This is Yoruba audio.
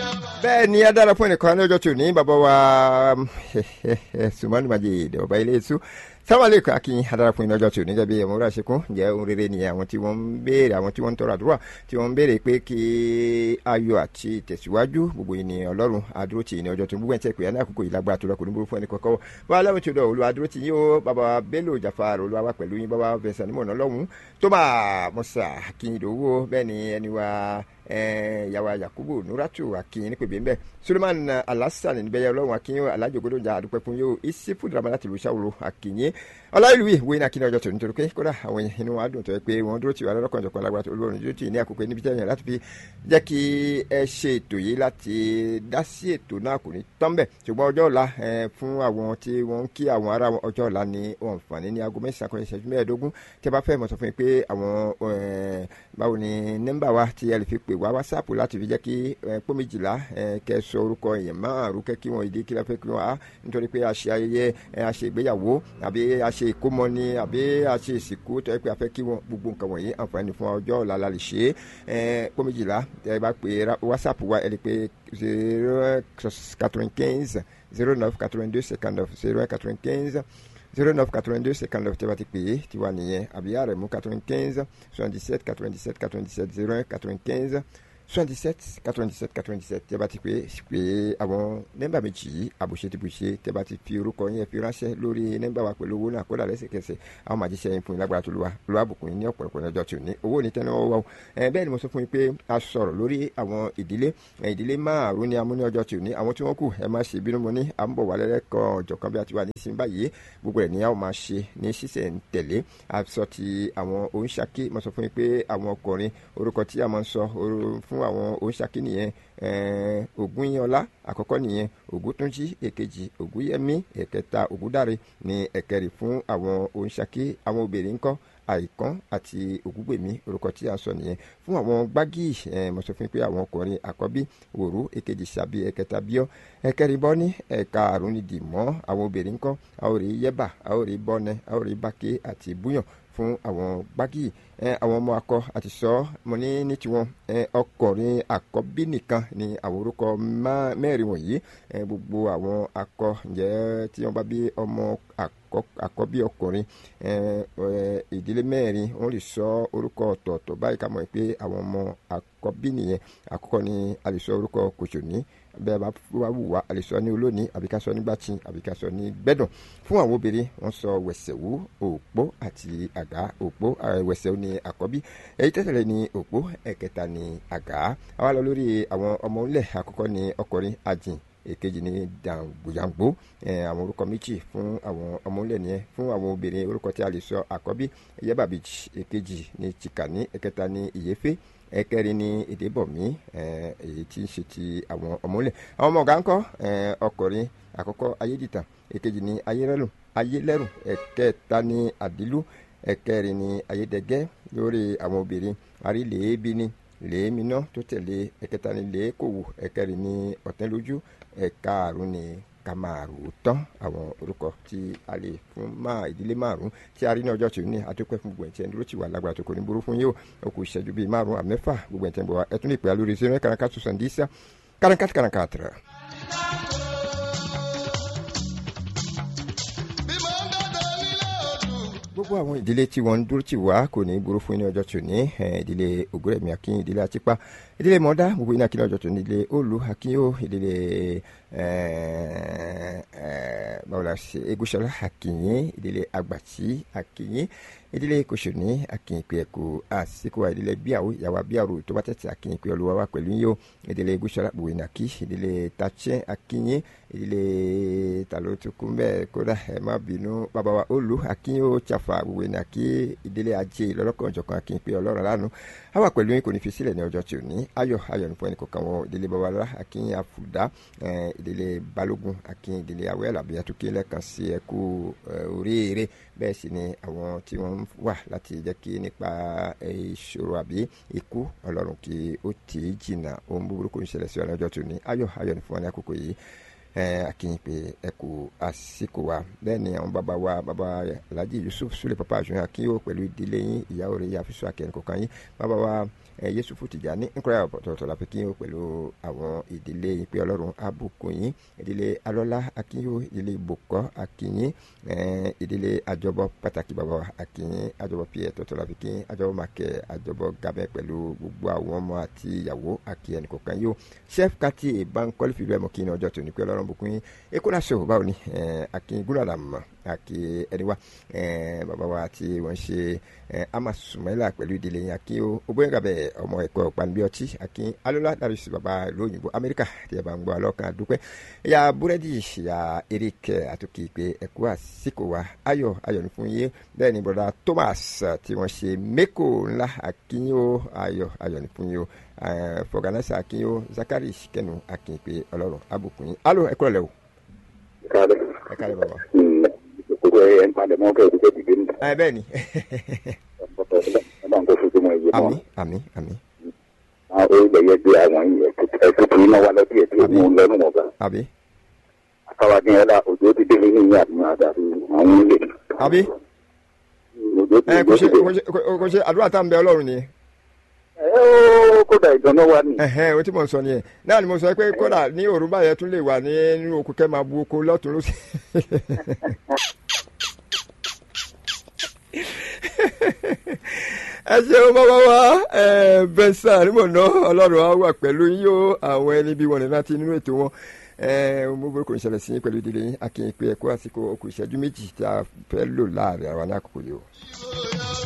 bẹ́ẹ̀ ni a dára fún ẹnìkan ní ọjọ́ tí ò ní bàbá wa sùmọ́nù majid ọba ilé iṣu sáwálé kan kí adára fún ìnájọ́ tí ò ní gẹ́gẹ́ bí ẹ̀mú rà ṣekún jẹ́ ohun rere ni àwọn tí wọ́n ń béèrè àwọn tí wọ́n ń tọrọ àdúrà tí wọ́n ń béèrè pé kí ayọ̀ àti ìtẹ̀síwájú gbogbo ènìyàn ọlọ́run adúró tì ní ọjọ́ tó ń gbogbo ẹ̀ tẹ́ pé ní àkókò yìí lágbára tó lọ kò ní burú fún ẹnì kọ̀ọ̀kan wọ́n aláwọ̀ tí ó dọ̀ olúwa dúró tì yín o bàbá bello jafar olúwa wà pẹ̀lú yín bàbá fẹsẹ̀ nímọ̀ náà lọ́hùn tó bá mọ̀sá akínyìndòwò bẹ́ẹ̀ ni ẹni wa yawa yakubu nuratu akin nípe bíi nbẹ suleman alasan níbẹyẹ ọlọ́run akin alájọgbọdọ jà àdúpẹ́ fún yóò isifu drama láti lu sàwòrò akinye ọláìlúwì wo iná akin ọjọ́ tó nítorí pé kódà àwọn èèyàn inú wa dùn tó yẹ pé wọ́n dúró tì wá lọ́kàn jọ̀kan lágbára tó olóòrùn dúró tì ní àkókò níbi tẹ́yìn láti fi jẹ́ kí ẹ ṣe ètò yìí láti dá sí ètò náà kò ní tán bẹ̀ ṣùgbọ́n ọjọ́ ọ̀la fún àwọn tí wọ́n ń kí àwọn ará ọjọ́ ọ̀la ní ọ̀nfààní ní aago mẹ́sàn-án kan ìṣẹ́jú mẹ́ẹ̀ẹ́dógún tí a bá fẹ́ mọ̀ sọ fún yín pé àwọn báwo ni nọ́mbà wa tí ẹ lè fi pè wá wásáàpù láti fi jẹ́ kí pọ́ méjìlá kẹ́ sọ orúkọ èèyàn márùn kẹ́ kí wọ́n ìdí kí lọ́fẹ́ kí wọ́n á nítorí pé a ṣe ayẹyẹ a ṣe ìgbéyàwó àbí a ṣe ìkómọ ni àbí a ṣe ìsìnkú tó yẹ pé a fẹ́ kí wọ́n gbogbo nǹkan wọ̀nyí àǹfààní fún ọjọ́ ọ̀la la lè ṣe é pọ́ méjìlá ẹ bá pè wásáàpù wa ẹ lè pe zero quatre-vingt-quinze zero neuf quatre-vingt-deux cinquante-neuf zero quatre-vingt-quinze zero neuf quatre-vingt-deux cinquante-neuf tí a bá ti pè é tí wà nìyẹn àbí ààrẹ mú quatre-vingt-quinze soixante-dix-sept quatre-vingt-dix-sept quatre-vingt-dix-sept zero un quatre-vingt-quinze soixante-dix-sept quatre-vingt-dix-sept quatre-vingt-dix-sept tí a bá ti pè é pé àwọn nọ́mbà méjì yìí àbùṣe ti bùṣe tí a bá ti fi orúkọ yẹn fi ránṣẹ́ lórí nọ́mbà wa pẹ̀lú owó náà kódà lẹ́sẹ̀kẹsẹ̀ àwọn máa jíṣẹ́ yín fún yín lágbára tó lu wa lu àbùkún yín ní ọ̀pọ̀lọpọ̀ ọjọ́ tí ò ní owó ní tẹ́lẹ̀ wọ́wọ́ bẹ́ẹ̀ ni mo sọ fún yín pé a sọ̀rọ̀ lórí àwọn ìdílé ìdílé márùn-ún ni a mú ní ọjọ́ tí ò ní àwọn tí wọ́n kù ẹ má ṣe bínú mo ní à ń bọ̀ wá lẹ́lẹ́kan ọ̀jọ̀kan bí a ti wà nísìnyí báyìí gbogbo ẹ̀ ní a ó máa ṣe ní ṣísẹ̀ ń tẹ̀lé a sọ ti àwọn oníṣàkí mo sọ fún yín pé àwọn ọkùnrin orúkọ tí a máa ń sọ fún àwọn oníṣàkí nìyẹn ògúnyọlá àkọ́kọ́ nìyẹn ògúntúnjí èkejì ògúnyẹmí ẹ̀kẹta ògúndáre ní ẹ̀kẹrin fún àwọn oníṣàkí àwọn obìnrin ńkọ́ àìkán àti ògúngbèmí orúkọ tí a sọ nìyẹn fún àwọn gbági mo sọ fún yín pé àwọn ọkùnrin àkọ́bí òru èkejì sàbí ẹ̀kẹta bíọ́ ẹ̀kẹrin bọ́ ní ẹ̀ka àrùn ni dìmọ́ àwọn obìnrin ńkọ́ a ó rí yẹ́bà a ó rí bọ́nẹ a ó rí bákẹ́ àti búyàn fún àwọn gbági àwọn ọmọ akọ àti sọ mo ní ní tiwọn ọkùnrin àkọ́bí nìkan ni àwọn orúkọ mẹ́rin wọ̀nyí gbogbo àwọn akọ ǹjẹ́ tí wọ́n bá bí ọmọ àkọ́bí ọkùnrin ìdílé mẹ́rin wọ́n lè sọ orúkọ ọ̀tọ̀ọ̀tọ̀ báyìí ká mọ̀ pé àwọn ọmọ àkọ́bí nìyẹn àkọ́kọ́ ni a lè sọ orúkọ kòsòní bẹ́ẹ̀ bá wá wù wá a lè sọ ní olóòní àbí ká sọ nígbà tí àbí ká sọ ní gbẹ́dùn fún àwọn obìnrin wọ́n sọ wẹ̀sẹ̀wú òpó àti àgá òpó wẹ̀sẹ̀wú ni àkọ́bí èyí tẹ́tẹ̀lẹ̀ ni òpó ẹ̀kẹta ni àgá àwa lọ lórí àwọn ọmọ ńlẹ̀ àkọ́kọ́ ni ọkùnrin ajìn èkejì ní dàgbòjàngbò àwọn orúkọ méjì fún àwọn ọmọlẹ̀ nìyẹn fún àwọn obìnrin orúkọ tí a lè sọ àkọ́bí yẹ́bàbíjì èkejì ní chikani ẹ̀kẹta ní ìyẹ́fẹ́ ẹ̀kẹrin ní èdèbọ̀mí èyí tí ń ṣe ti àwọn ọmọlẹ̀ àwọn ọmọ ọ̀gá ńkọ́ ọkùnrin àkọ́kọ́ ayédìtàn èkejì ní ayérẹ́lùn ayélẹ́rùn ẹ̀kẹta ní àdìlú ẹ̀kẹrin ní ayédẹgẹ́ lórí àwọn obìnrin àrílẹ̀ẹ́bí ní lèéminá tó tẹ̀lé ẹ̀kẹta ní lèékòwò ẹ̀kẹrin ní ọ̀tẹ́lójú ẹ̀ka àrùn ní kamaru tán àwọn orúkọ tí a lè fún máa ìdílé márùn tí a rí ní ọjọ́ tí ó ní adúpẹ́ fún gbogbo ẹ̀tí ẹni ló ti wà lágbára tó kò ní burú fún yín o ó kù ìṣẹ́jú bíi márùn àmẹ́fà gbogbo ẹ̀tí ẹni bọ̀ wá ẹ tún lè pè á lórí zero karanka sọ̀sọ̀ndísà karanka karanka tẹ̀rẹ̀. gbogbo àwọn ìdílé tí wọ́n ń dúró tì wá kò ní burú fún ní ọjọ́ tó ní ìdílé ògúrẹ̀mí akínyìn ìdílé àtìpá ìdílé mọ́dá gbogbo iná akínyìn ọjọ́ tó ní ìdílé olú akínyó ìdílé báwọlá ṣe egúsọlá akínyìn ìdílé àgbàtì akínyìn ìdílé kòsòní akínyìn pé ẹ̀kọ́ àsìkò ìdílé bíàwó ìyàwó bíàrò tó bá tẹ̀sí akínyìn pé olúwa wà pẹ̀lú yíyó ìdílé egúsọlá gbogbo iná kí ìdílé tàchẹ́ akínyìn ìdílé tàlótukùn bẹ́ẹ̀ kódà ẹ̀ má bínú bàbá wa olú akínyó tsafa gbogbo iná kí ìdílé ajé lọ́lọ́kan ọ̀jọ̀kan akínyìn pé ọlọ́run lánàá a wà pẹ̀lú yín kò ní fi sílẹ̀ ní ọjọ́ tí ò ní ayọ̀ ayọ̀ nípa ẹnì kọ̀ọ̀kan wọn ìdílé babalá akínyìn àfùdá ìdílé balógun akínyìn ìdílé awẹ́lá àbí àtúkí lẹ́ẹ̀kan sí ẹ̀kú oríire bẹ́ẹ̀ sì ni àwọn tí wọ́n wà láti jẹ́ kí nípa ìṣòro àbí ikú ọlọ́run kí ó tì í jìnnà ohun búburú kò ní ṣẹlẹ̀ sí ọ ní ọjọ́ tí ò ní ayọ̀ ayọ̀ nípa wọn ní àkókò yìí akínyìn pé ẹ kú àsìkò wa bẹ́ẹ̀ ni àwọn bàbá wa bàbá alhaji yusuf sule papa àjùyàn akínyìn pẹ̀lú ìdílé yín ìyàwó rẹ̀ yà fíṣọ akẹ́ni kọ̀ọ̀kan yín bàbá wa yusufu tìjàní nkúrẹ́ ọ̀tọ̀ọ̀tọ̀ la fi kínyìn pẹ̀lú àwọn ìdílé yín pé ọlọ́run abùkún yín ìdílé alọ́lá akínyìn ìdílé ìbòkọ́ akínyìn ìdílé àjọbọ pàtàkì bàbá wa akínyìn àjọbọ pie tọ̀tọ̀ la fi kínyìn àjọbọ màkẹ́ àjọbọ gabẹ́ pẹ̀lú gbogbo àwọn ọmọ àti ìyàwó akínyìn kọ̀ọ̀kan yóò chef kati bankole fìlú ẹ̀mọ́ kí ni ọjọ́ tó ní pé ọlọ́run bùkún yín ekúnà sọ báwo ni akin gúnlọ̀dà mọ̀ àkí ẹni wa bàbá wa tí wọ́n ṣe ama sumaila pẹ̀lú ìdílé yín akin o obìnrin kàbẹ̀ ọmọ ẹ̀kọ́ panbi ọtí akin alola dàbísí bàbá lóyìnbó amẹ́ríkà tí ẹ bá ń gbọ́ alọ́kan dúpẹ́ ya búrẹ́dì ya eric àtúkì pé ẹ̀kú àsìkò wa ayọ̀ ayọ̀ ní fún yín bẹ́ẹ̀ ni bọ̀dá thomas tí wọ́n ṣe mẹ́kò ńlá akin o ayọ̀ ayọ̀ ní fún yín o fọgànàṣà akin o zakari kẹnu akin pé ọlọ́run abùkún yín alo ẹ kúrọ̀lẹ́ o. ẹ káàlẹ́. ẹ káàlẹ́ bàbá. kókó ẹ ń palẹ̀ mọ́ kẹ́kẹ́ kẹ́kẹ́ dìde nù. ẹ bẹ́ẹ̀ ni. ẹ bá ń kó fojú mọ́ iye àmì mọ́. àmì àmì àwọn orílẹ̀ yẹn gbé àwọn yìí ẹ tuntun iná wa lọ́dún yẹn tí ó mú un lẹ́nu wọn bá. àbí àtàwádìí ẹ̀ la òjò ti délé ní ìyá àdúrà àdàbí àwọn ilé. àbí òjò ti ẹ kò ṣe délé. kò ṣe kò ṣe àdúrà tá à ń bẹ ọlọ́run nìyẹn. ẹ ó kódà ìdáná wa ni. ẹhẹn o tí mo ń sọ nìyẹn náà ni mo sọ pé kódà ní òrùba yẹn tún lè wà ní nínú oko kẹ́ máa bu oko lọ́tún lọ́sí. ẹ ṣeun bàbá wa bẹ́sà ni mo ná ọlọ́run á wà pẹ̀lú yín o àwọn ẹni bí wọn ní láti nínú ètò wọn mo bọ́ kò ń ṣẹlẹ̀ sí yín pẹ̀lú ìdílé yín akínyìn pé ẹ kó àsìkò okùn ìṣẹ́jú méjì tí a fẹ́ lò láàrin àwọn ní àkókò yìí o.